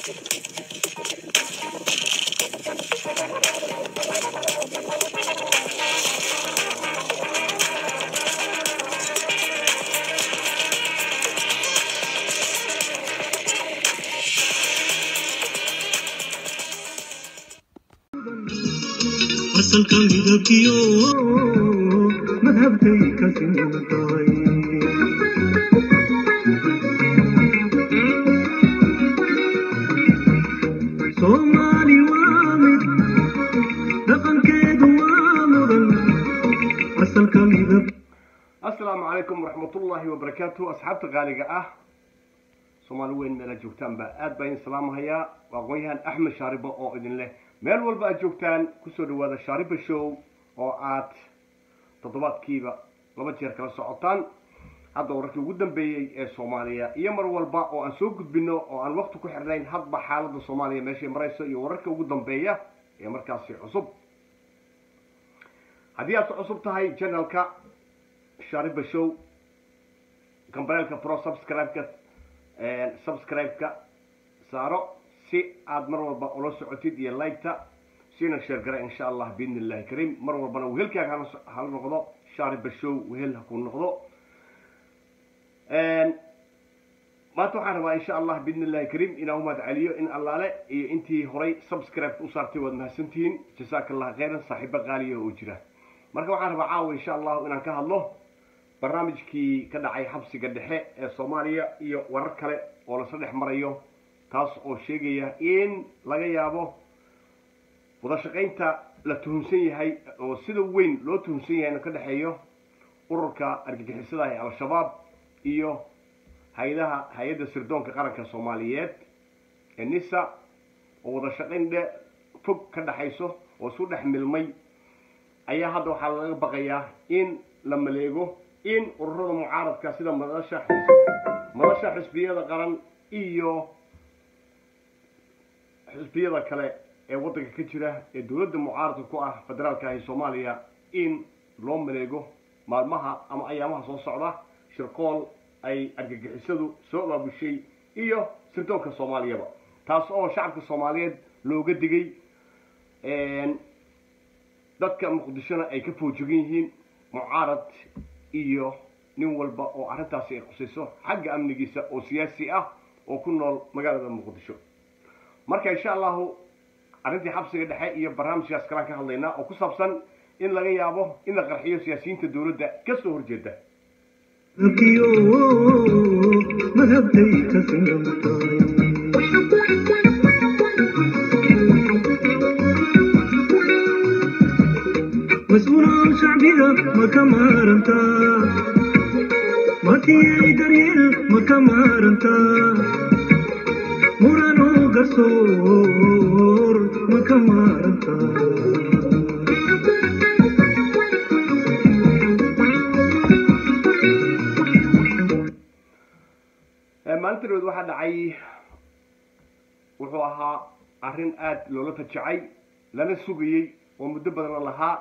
asalka midabkiyo madhabkay ka siman tahay soomaali waa mid dhaqankeedu waa mudan asalka midab asalaamu calaykum waraxmatullaahi wabarakaatu asxaabta qaaliga ah soomaali weyn meela joogtaanba aad baa idin salaamahayaa waa aqoon-yahan axmed shaaribo oo idin leh meel walba aad joogtaan kusoo dhawaada shaariba show oo aad toddobaadkiiba laba jeer kala socotaan hadda wararkii ugu dambeeyey ee soomaaliya iyo mar walba oo aan soo gudbino oo aan waqti ku xirnayn hadba xaaladda soomaaliya meeshay marayso iyo wararka ugu dambeeya ee markaasi cusub haddii aad ku cusub tahay channelka shaariba show gambareelka pro subscribe-ka subscribe-ka saaro si aad mar walba ula socotid iyo like-ta siina sheer gara insha allah biidni illahi kariim mar walbana wehelkaaga hala noqdo shaariba show wehel ha ku noqdo maanta waxaan rabaa insha allah biidni illahi kariim inaan umahad celiyo in allaale iyo intii horay subscribe u saartay waad mahadsantihiin jasaaka allah khayran saaxiibo qaaliya oo jira marka waxaan rabaa caawa insha allahu inaan ka hadlo barnaamijkii ka dhacay xabsiga dhexe ee soomaaliya iyo warar kale oo lasla dhex marayo taas oo sheegaya in laga yaabo wada shaqaynta la tuhunsan yahay oo sida weyn loo tuhunsan yahay inuu ka dhexeeyo ururka argagixisada ee al-shabaab iyo hay-adaha hay-adda sirdoonka qaranka soomaaliyeed ee nisa oo wada shaqayn dhe fog ka dhexayso oo isu dhex milmay ayaa hadda waxaa laga baqayaa in la maleego in ururada mucaaradka sida madasha madasha xisbiyada qaran iyo xisbiyada kale ee waddanka ka jira ee dowladda mucaaradka ku ah federaalka ah ee soomaaliya in loo maleego maalmaha ama ayaamaha soo socda shirqool ay argagixisadu soo abaabushay iyo sirdoonka soomaaliyaba taas oo shacabka soomaaliyeed looga digay dadka muqdishona ay ka foojogan yihiin mucaarad iyo nin walba oo arrintaasi ay khusayso xagga amnigiisa oo siyaasi ah oo ku nool magaalada muqdisho marka insha allahu arrintii xabsiga dhexe iyo barnaamijkaas kalaan ka hadlaynaa oo ku saabsan in laga yaabo in la qarxiyo siyaasiyiinta dowladda ka soo horjeeda kiyo madhabkay ka siman tahay mas-uulaan shacbiga ma ka maarantaa matiyay daryeel ma ka maarantaa muranoo garsoor ma ka maarantaa maalinta dhaweed waxaa dhacay wuxuu ahaa arrin aada loola fajacay lana sugayey oo muddo badan la lahaa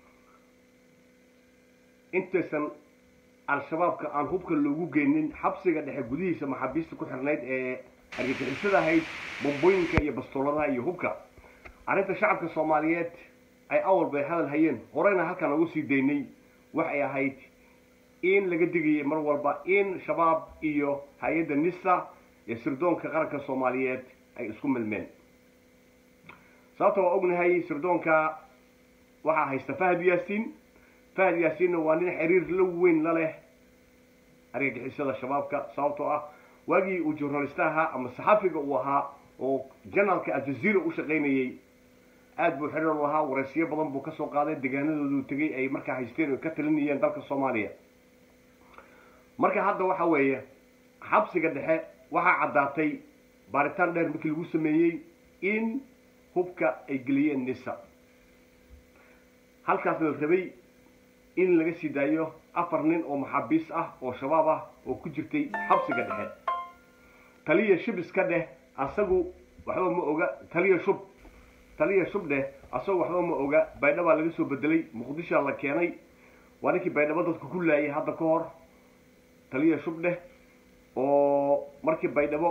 intaysan al-shabaabka aan hubka loogu geynin xabsiga dhexe gudihiisa maxaabiista ku xirnayd ee argagixisada ahayd bombooyinka iyo bastooladaha iyo hubka arrinta shacabka soomaaliyeed ay awal bay hadal hayeen horeyna halkaan ugu sii daynay waxay ahayd in laga digayay mar walba in shabaab iyo hay-adda nisa ee sirdoonka qaranka soomaaliyeed ay isku milmeen sababta waa ognahay sirdoonka waxaa haysta fahad yaasiin fahad yaasiinna waa nin xiriir la weyn la leh argagixisada shabaabka sababtoo ah waagii uu journalista ahaa ama saxaafiga uu ahaa oo janalka aljaziira u shaqaynayey aad buu xiriir lahaa waraysiyo badan buu kasoo qaaday deegaanadoodu tegay ay markaa haysteen oo ka talinayeen dalka soomaaliya marka hadda waxa weeye xabsiga dhexe waxaa caddaatay baaritaan dheer markii lagu sameeyey in hubka ay geliyeen nisa halkaasna la rabay in laga sii daayo afar nin oo maxaabiis ah oo shabaab ah oo ku jirtay xabsiga dhexe taliya shub iska dheh asagu waxba ma oga taliya shub taliya shub dheh asagu waxba ma oga baydhabaa laga soo bedelay muqdishoa la keenay waa ninkii baydhabo dadka ku laayay hadda ka hor taliya shub dheh oo markii baydhabo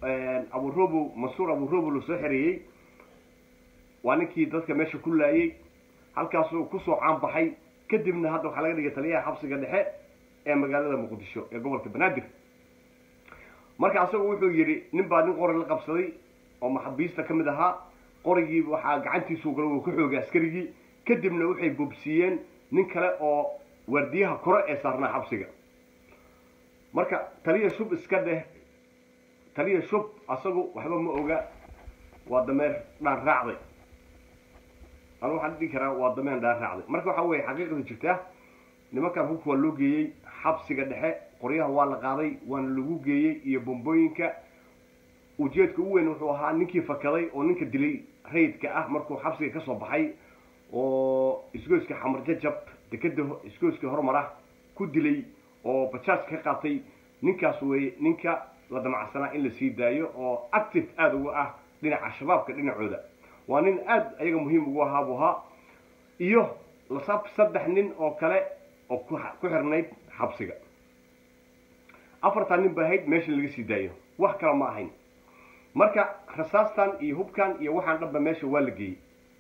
aburobo mansuur aburobo la soo xereeyey waa ninkii dadka meesha ku laayey halkaasuu kusoo caanbaxay kadibna hadda waxaa laga dhigay taliyaha xabsiga dhexe ee magaalada muqdisho ee gobolka banaadir marka asagu wuxuu yidhi nin baa nin qori la qabsaday oo maxabiista ka mid ahaa qorigii waxaa gacantiisuu gala uu ka xoogay askarigii kadibna waxay boobsiiyeen nin kale oo waardiyaha kore ee saarnaa xabsiga marka taliya shub iska dheh taliya shub asagu waxba ma oga waa dameer dhaan raacday anu waxaan dhihi karaa waa dameen dhaan raacday marka waxa weeye xaqiiqada jirtaa nimankan hubka waa loo geeyey xabsiga dhexe qoryaha waa la qaaday waana lagu geeyey iyo bombooyinka ujeedka u weyn wuxuu ahaa ninkii fakaday oo ninka dilay rayidka ah markuu xabsiga kasoo baxay oo isgoyska xamar jajab dekeda isgoyska horumar ah ku dilay oo bajaaj ka qaatay ninkaas weye ninka la damacsanaa in la sii daayo oo active aada uga ah dhinaca shabaabka dhinacooda waa nin aada ayaga muhiim ugu ahaa buu ahaa iyo lasab saddex nin oo kale oo ku ku xirnayd xabsiga afartan nin ba ahayd meesha laga sii daayo wax kale ma ahayn marka rasaastan iyo hubkan iyo waxaan dhanba meesha waa la geeyey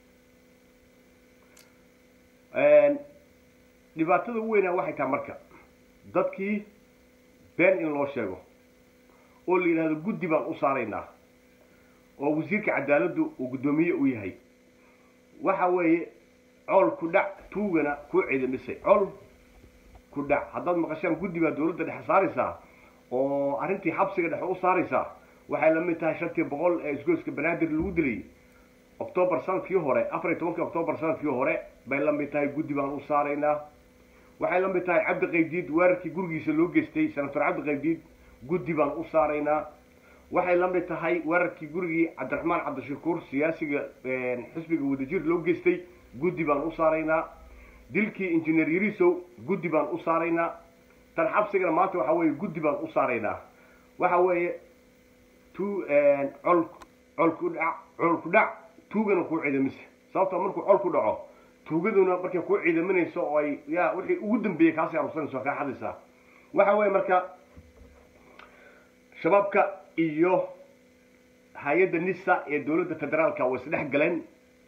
dhibaatada u weynaa waxay tahay marka dadkii been in loo sheego oo la yidhahdo guddi baan u saaraynaa oo wasiirka cadaaladdu uu guddoomiye u yahay waxa weeye cool ku dhac tuugana kuu ciidamisay cool ku dhac haddaad maqashaan guddi baa dawladda dhexe saaraysaa oo arrintii xabsiga dhexe u saaraysaa waxay la mid tahay shantii boqol ee isgoyska banaadir lagu dilay octoobar sanadkii hore afar iyo tobankii octoobar sanadkii hore bay la mid tahay guddi baan u saaraynaa waxay la mid tahay cabdi qaydiid weerarkii gurigiisa loo geystay senator cabdi qaydiid guddi baan u saaraynaa waxay la mid tahay weerarkii gurigii cabdiraxmaan cabdishakuur siyaasiga xisbiga wadajir loo geystay guddi baan u saaraynaa dilkii injineer yarisow guddi baan u saaraynaa tan xabsigana maanta waxa weeye guddi baan u saaraynaa waxa weeye tu col col ku dhac col ku dhac tuugana kuu ciidamise sababtoo markuu col ku dhaco tuugaduna markay kuu ciidaminayso oo ay ya wixii ugu dambeeyey kaasii arursanayso kaa xadaysaa waxa weeye marka shabaabka iyo hay-adda nisa ee dawladda federaalka way isdhex galeen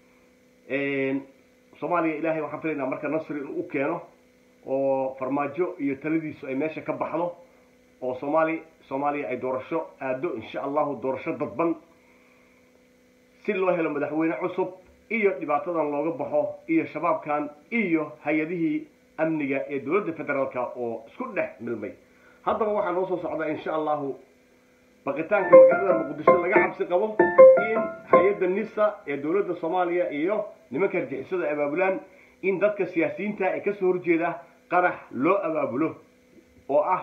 soomaaliya ilaahay waxaan filaynaa marka nasri inuu u keeno oo farmaajo iyo taladiisu ay meesha ka baxdo oo soomaali soomaaliya ay doorasho aado insha allahu doorasho dadban si loo helo madaxweyne cusub iyo dhibaatadan looga baxo iyo shabaabkan iyo hay-adihii amniga ee dawladda federaalka oo isku dhex milmay haddaba waxaa noo soo socdaa insha allahu baqitaanka magaalada muqdisho laga cabsi qabo in hay-adda nisa ee dawladda soomaaliya iyo nimanka argixisada abaabulaan in dadka siyaasiyiinta ee kasoo horjeeda qarax loo abaabulo oo ah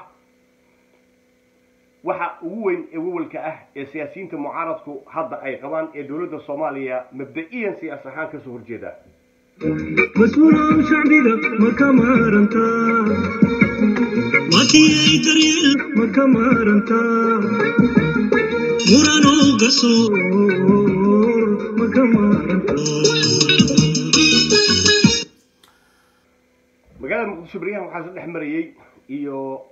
waxa ugu weyn ee wawalka ah ee siyaasiyiinta mucaaradku hadda ay qabaan ee dawladda soomaaliya mabda-iyan siyaas ahaan kasoo horjeeda mas-uulaan shacbiga ma ka maarantaa makiyay daryeel ma ka maarantaa muranow gasoor ma ka maarantaa magaalada muqdisho beryahan waxaa isla dhex marayey iyo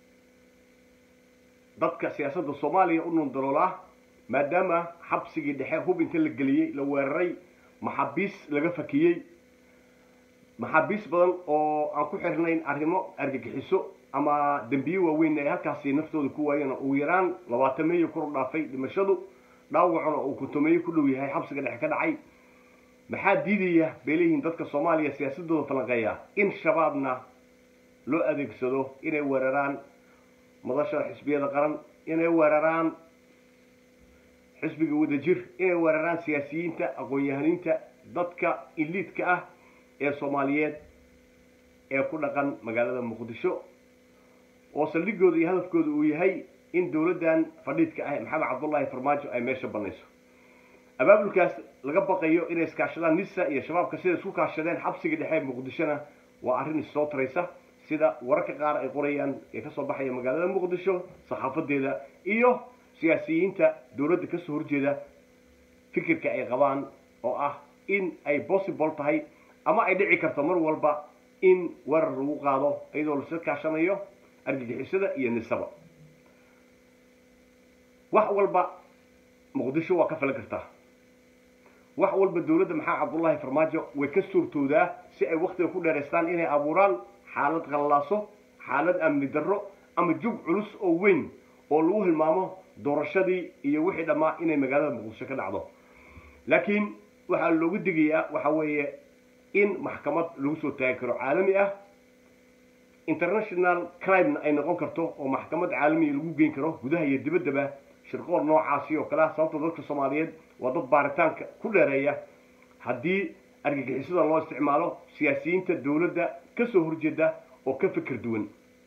dadka siyaasadda soomaaliya u nundaloolaa maadaama xabsigii dhexe hub inta la geliyey la weeraray maxaabiis laga fakiyey maxaabiis badan oo aan ku xirnayn arrimo argagixiso ama dembiye waaweyn ay halkaasi naftooda ku waayeen ugu yaraan labaatameeyo kor dhaafay dhimashadu dhaawacuna uu kuntumeeyo ku dhow yahay xabsiga dhexe ka dhacay maxaa diidaya bay leeyihiin dadka soomaaliya siyaasadooda falanqeeya in shabaabna loo adeegsado inay weeraraan madashada xisbiyada qaran inay weeraraan xisbiga wadajir inay weeraraan siyaasiyiinta aqoon-yahaniinta dadka iliidka ah ee soomaaliyeed ee ku dhaqan magaalada muqdisho oo saldhigooda iyo hadafkooda uu yahay in dawladdan fadhiidka ah maxamed cabdullaahi farmaajo ay meesha banayso abaabulkaas laga baqayo inay iskaashadaan nisa iyo shabaabka sida isku kaashadeen xabsiga dhexe ee muqdishona waa arrin issoo taraysa sida wararka qaar ay qorayaan ee kasoo baxaya magaalada muqdisho saxaafadeeda iyo siyaasiyiinta dawladda kasoo horjeeda fikirka ay qabaan oo ah in ay possible tahay ama ay dhici karto mar walba in weerar lagu qaado iyadoo lasa kaashanayo argagixisada iyo nisaba wax walba muqdisho waa ka filan kartaa wax walba dowladda maxaa cabdullaahi farmaajo way ka suurtoodaa si ay waktiga ku dheeraystaan inay abuuraan xaalad qallaaso xaalad amni darro ama jug culus oo weyn oo lagu hilmaamo doorashadii iyo wixii dhammaa inay magaalada muqdisho ka dhacdo laakiin waxaa loogu digayaa waxa weeye in maxkamad lagu soo taagi karo caalami ah international crimena ay noqon karto oo maxkamad caalamiya lagu geyn karo gudaha iyo dibaddaba shirqool noocaasi oo kale ah sababta dadka soomaaliyeed waa dad baaritaanka ku dheereeya haddii argagixisada loo isticmaalo siyaasiyiinta dowladda ka soo horjeeda oo ka fikir duwan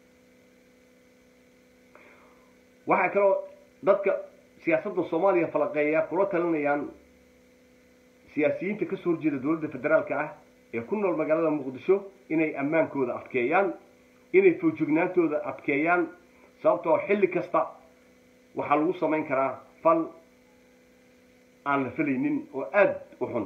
waxaa kaloo dadka siyaasadda soomaaliya falaqeeya kula talinayaan siyaasiyiinta ka soo horjeeda dowladda federaalka ah ee ku nool magaalada muqdisho inay ammaankooda adkeeyaan inay foojignaantooda adkeeyaan sababtoo xilli kasta waxaa lagu samayn karaa fal aan la felaynin oo aada u xun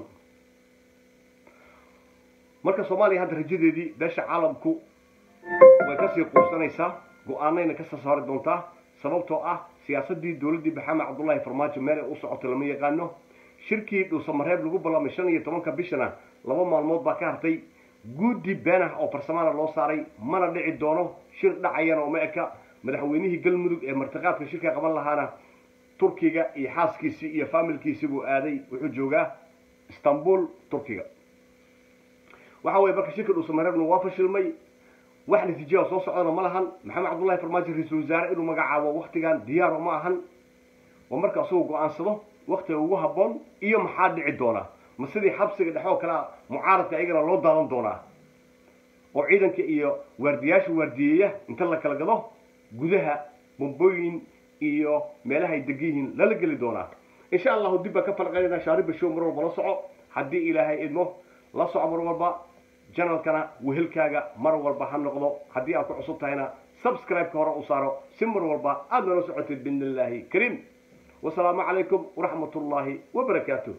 marka soomaaliya hadda rajadeedii beesha caalamku way kasii quusanaysaa go-aanayna kasoo saari doontaa sababtoo ah siyaasaddii dowladdii maxamed cabdullaahi farmaajo meel ay u socoto lama yaqaano shirkii dhuusamareeb lagu ballamay shan iyo tobanka bishana laba maalmood baa ka hartay guddi been ah oo farsamaana loo saaray mana dhici doono shir dhacayana uma eka madaxweynihii galmudug ee martiqaadka shirka qaban lahaana turkiga iyo xaaskiisii iyo faamilkiisii buu aaday wuxuu joogaa istanbul turkiga waxa weye marka shirka dhuusamareebna waa fashilmay wax natiijada soo socdana ma lahan maxamed cabdullahi farmaajo ra-iisul wasaare inuu magacaabo waktigan diyaaro ma ahan oo marka asagoo go-aansado waktiga ugu habboon iyo maxaa dhici doona ma sidii xabsiga dhexe oo kale a mucaaradka ayagana loo daadan doonaa oo ciidanka iyo waardiyaasha waardiyeeya inta la kala gado gudaha bombooyin iyo meelaha ay degan yihiin lala geli doonaa insha allahu dib baan ka falqaynayna shaariba show mar walba la soco haddii ilaahay idmo la soco mar walba janalkana wehelkaaga mar walba ha noqdo haddii aad ku cusub tahayna subscribe-ka hore u saaro si mar walba aada nala socotid biidn illaahi kariim wasalaamu calaykum waraxmat ullaahi wabarakaatuh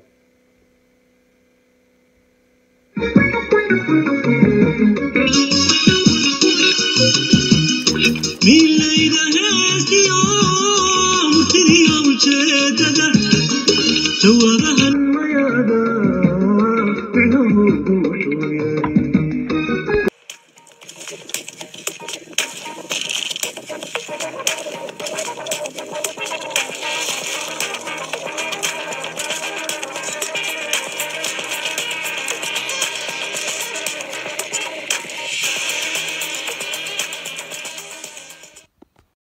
milayda heestiyo murtidiyo ujeedada jawaabaha